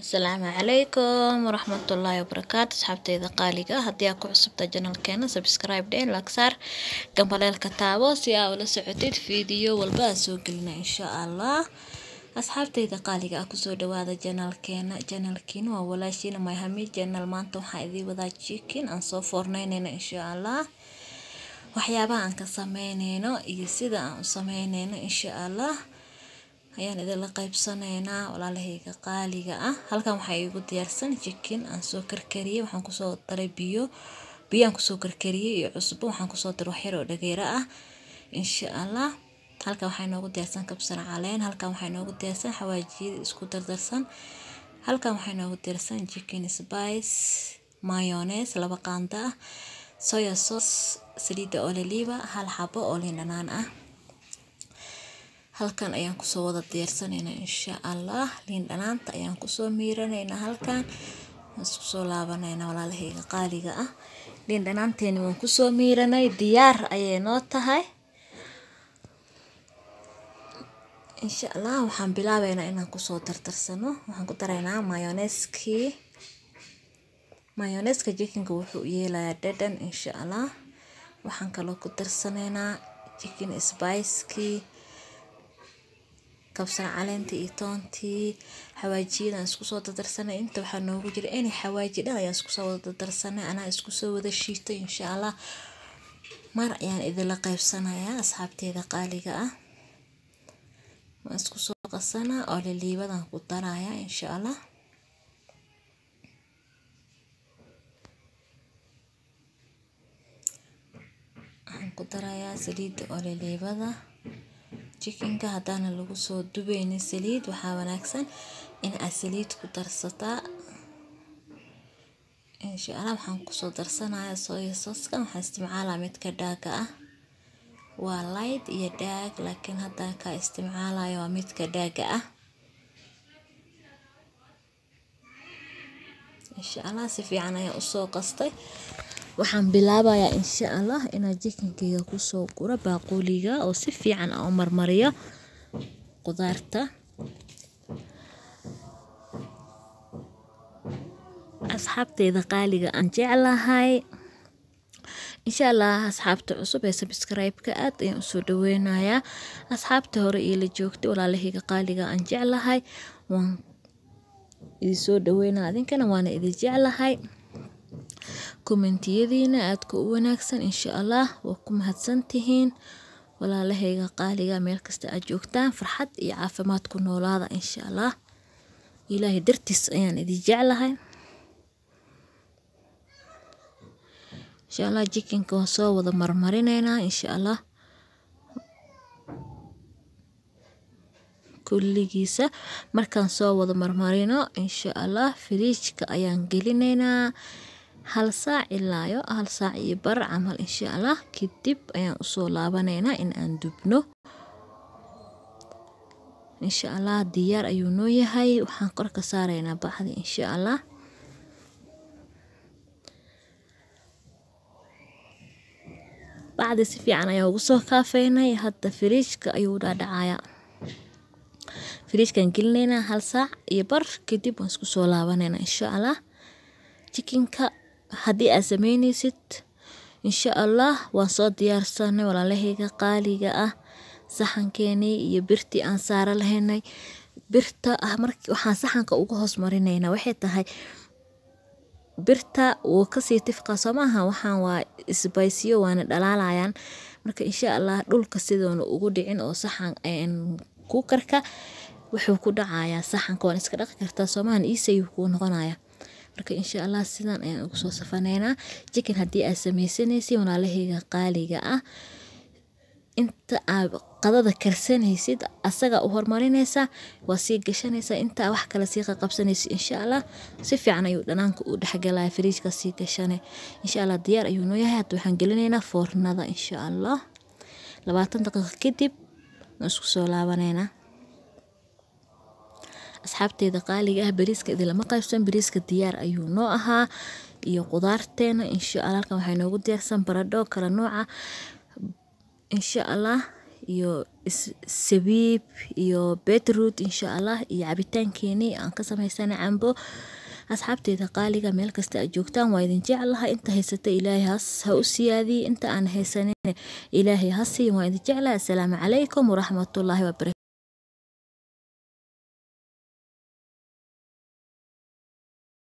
asalaamu calaykum waraxmatullaahi wabarakaatu asxaabteyda qaaliga ah haddii aad ku cusubta janalkeena subscribe dhe lagsaar gambaleelka taabo si aa ula socotid fiidiyo walba aa soo gelina insha allah asxaabteyda qaaliga ah kusoo dhawaada janalkeena janalkiina waa walaashiina myhami janal maanta waxaa idii wadaa jikin aan soo foorneyneyna insha allah waxyaabaha aan ka sameyneyno iyo sida aan u sameyneyno insha allah ayaan idinla qaybsaneynaa walaalahayga qaaliga ah halkan waxaa iigu diyaarsan jikin aan soo karkariyey waxaan kusoo daray biyo biyaan kusoo karkariyey iyo cusbo waxaan kusoo daray waxyar oo dhageero ah insha allah halkan waxaa inoogu diyaarsan kabsar caleen halkan waxaa inoogu diyaarsan xawaajiyada isku dardarsan halkan waxaa inoogu diyaarsan chicken spice mayonnaise laba qaando ah soya sauce saliidda ololiva hal xabo oo liin dhanaan ah halkan ayaan kusoo wada diyaarsanaynaa insha allah liin dhanaanta ayaan kusoo miiranaynaa halkan isku soo laabanaynaa walaalahayga qaaliga ah liin dhanaanteeni waan kusoo miiranay diyaar ayay noo tahay insha allah waxaan bilaabeynaa inaan kusoo dardarsano waxaan ku daraynaa mayoneskii mayoneska jikinka wuxuu yeelayaa dhadhan insha allah waxaan kaloo ku darsanaynaa chicken spicekii kabsar caleenta iyo toontii xawaajiyadaan isku soo dadarsanay inta waxaa noogu jira any xawaaji dhan ayaan isku soo wada dadarsanay anaa isku soo wada shiitay insha allah mar ayaan idinla qaybsanayaa asxaabteeda qaaliga ah waan isku soo qasanaa oo liliibadan ku darayaa insha allah waxaan ku darayaa saliidda oo liliibada jikinka haddaana lagu soo dubeynin saliid waxaa wanaagsan in aad saliid ku darsataa insha allah waxaan kusoo darsanaya soya soskan waxaan isticmaalaa midka dhaaga ah waa light iyo dhaag laakiin haddaan ka isticmaalayo waa midka dhaaga ah insha allah si fiican ayaan usoo qastay waxaan bilaabayaa insha allah inaan jikinkeyga kusoo guro baaquuliga oo si fiican aan u marmariyo qudaarta asxaabteyda qaaliga aan jeclahay insha allah asxaabta cusub ee sabscribe-ka aad ayaan usoo dhaweynayaa asxaabta hore iila joogtay walaalahayga qaaliga aan jeclahay waan idinsoo dhaweynaa adinkana waana idin jeclahay kommentiyadiina aadka u wanaagsan insha allah waa ku mahadsantihiin walaalahayga qaaliga meel kasta aad joogtaan farxad iyo caafimaad ku noolaada insha allah ilaahay dartiis ayaan idin jeclahay insha allah jikinka waan soo wada marmarineynaa insha allah kulligiisa markaan soo wada marmarino insha allah firiijka ayaan gelineynaa hal saac ilaayo hal saac iyo bar camal insha allah kadib ayaan usoo laabaneynaa in aan dubno insha allah diyaar ayuu noo yahay waxaan kor ka saareynaa bacdi insha allah bacdi si fiican ayaa ugu soo kaafeynay hadda firiijka ayuu dhaadhacayaa firiijkaan gelineynaa hal saac iyo bar kadib waan isku soo laabaneynaa insha allah jikinka haddii aad sameyneysid insha allah waan soo diyaarsanay walaalahayga qaaliga ah saxankeenii iyo birtii aan saara lahaynay birta ah mar waxaan saxanka uga hoos marineynaa waxay tahay birta wuu kasii tifqaa soo maaha waxaan waa isbaysiyo waana dhalaalayaan marka insha allah dhulka sidoona ugu dhicin oo saxan kuukarka wuxuu ku dhacayaa saxanka waan iska dhaqi kartaa soomahan iisayuu kuu noqonaya marka insha allah sidan ayaan ugu soo safaneynaa jikin haddii aad sameysanaysid walaalahayga qaaliga ah inta aad qadada karsanaysid asaga u hormarinaysaa waa sii gashanaysaa intaa wax kale sii qaqabsanaysid insha allah si fiican ayuu dhanaanka u dhexgalaya fariijka sii gashane insha allah diyaar ayuu noo yahay hadda waxaan gelinaynaa foornada insha allah labaatan daqiiqo kadib waan isku soo laabaneynaa asxaabteeda qaaliga ah bariiska idinlama qaybsan bariiska diyaar ayuu noo ahaa iyo qudaarteena insha allah halkan waxaa inoogu diyaarsan baradho kala nooca insha allah iyo sabiib iyo beetroot insha allah iyo cabitaankeenii aan ka samaysana cambo asxaabteeda qaaliga meel kasta aad joogtaan waa idin jeclaha inta haysata ilaahay has ha u siyaadiye inta aan haysanin ilaahay ha siiyin waa idin jeclaha assalaamu calaykum waraxmatullaahi wabarakatu